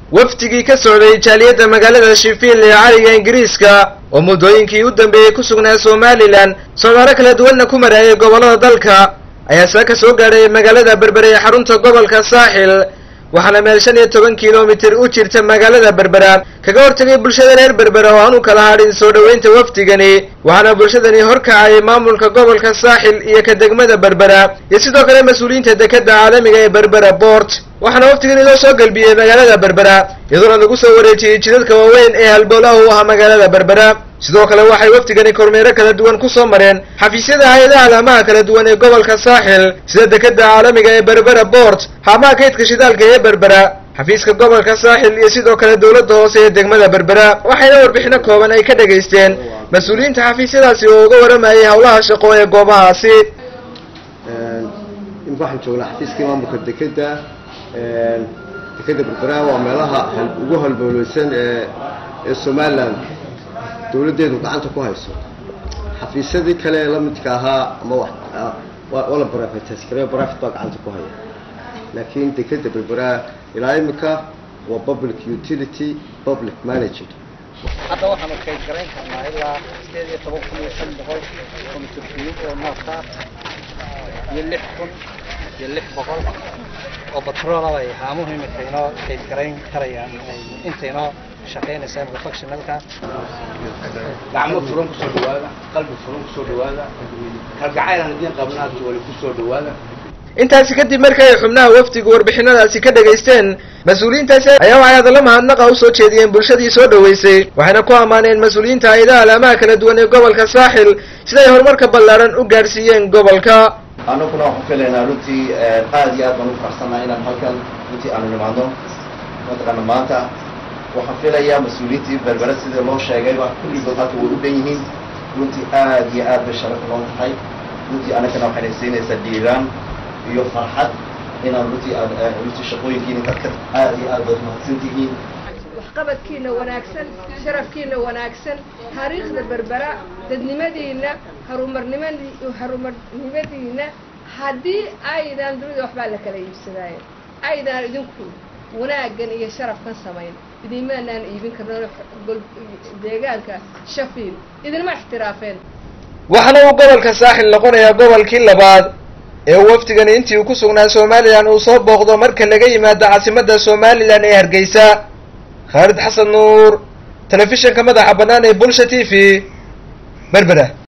wafdigii ka socday jaaliyadda magaalada sheffield ee cariga ingiriiska oo muddooyinkii u dambeeyey ku sugnaa somalilan socdaalo kala duwanna ku maraayay gobollada dalka ayaa saa ka soo gaadhay magaalada berbera ee xarunta gobolka saaxil waxaana meel shan iyo toban kilomitir u jirta magaalada berbera kaga hortagay bulshada reer berbera oo aan u kala hadhin soo dhoweynta wafdigani waxaana bulshadani horkacay maamulka gobolka saaxil iyo ka degmada berbera iyo sidoo kale mas-uuliyiinta dekadda caalamiga ee berbera boort waxaana wafdigani loo soo gelbiyey magaalada berbera iyadoona lagu soo wareejiyey jidadka waaweyn ee halbowlaha u ah magaalada berbera sidoo kale waxay wafdigani kormeero kala duwan ku soo mareen xafiisyada hay-adaha alaamaha kala duwan ee gobolka saaxil sida dekadda caalamiga ee berbera boort haamaha kaydka shidaalka ee berbera xafiiska gobolka saaxil iyo sidoo kale dowladda hoose ee degmada berbera waxayna warbixino kooban ay ka dhegaysteen mas-uuliyiinta xafiisyadaasi oo uga waramayay howlaha shaqo ee goobahaasi imika waxaan joognaa xafiiskii maamulka dekeda dekeda berbera waa meelaha ugu halbowleysan ee ee somalilan dawladdeedu gacanta ku hayso xafiisyadii kale ee lamidka ahaa ama waa la brivatiskare private baa gacanta ku haya laakiin dekeda berbera ilaa imika waa public utility public management hadda waxaanu kayd garayn karnaa ilaa sideed iyo toban kun iyo shan boqol komitir kiyub oo noota iyo lix kun iyo lix boqol oo batroolaba ay haamuhu imika inoo kayd garayn karayaan inta inoo shaqaynaysa imika functionalka gacmo furan kusoo dhawaada qalbi furan kusoo dhawaada kalgacayl aan idiin qabnaa wali kusoo dhawaada intaasi kadib markii ay xubnaha wafdigu warbixinadaasi ka dhegaysteen mas-uuliyiintaasi ayaa waxay hadalla mahadnaqa u soo jeediyeen bulshadii soo dhoweysay waxayna ku ammaaneen mas-uuliyiinta hay-adaha alaamaha kala duwan ee gobolka saaxil siday horumarka ballaaran u gaadhsiiyeen gobolka annaguna waxaan filaynaa runtii aad iyo aad baan u faraxsannaha inaan halkan runtii aanu nimaadno mataqaana maanta waxaan filayaa mas-uuliyiintii berbera sidii loo sheegayba kulligood halka way u dhan yihiin runtii aad iyo aad bay sharaf noo tahay runtii annagana waxayna siinaysaa dhiiraan iyo farxad inaan runtii runtii shaqooyinkiina dadka aad iyo aad baad mahadsan tihiin waxqabadkiina wanaagsan sharafkiina wanaagsan taariikhda berbera dadnimadiina horumarniman horumarnimadiina haddii aydan dunida waxbaa la kala iibsadaayo aydan idinku wanaaggan iyo sharafkan samayn idimaanaan iibin karno deegaanka shafiil idinma ixtiraafeen waxaana uu gobolka saaxil noqonayaa gobolkii labaad ee uu wafdigani intii uu ku sugnaa somalilan uu soo booqdo marka laga yimaado caasimadda somalilan ee hargeysa khaalid xasan nuur telefishinka madaxa bannaan ee bulsha t v berbera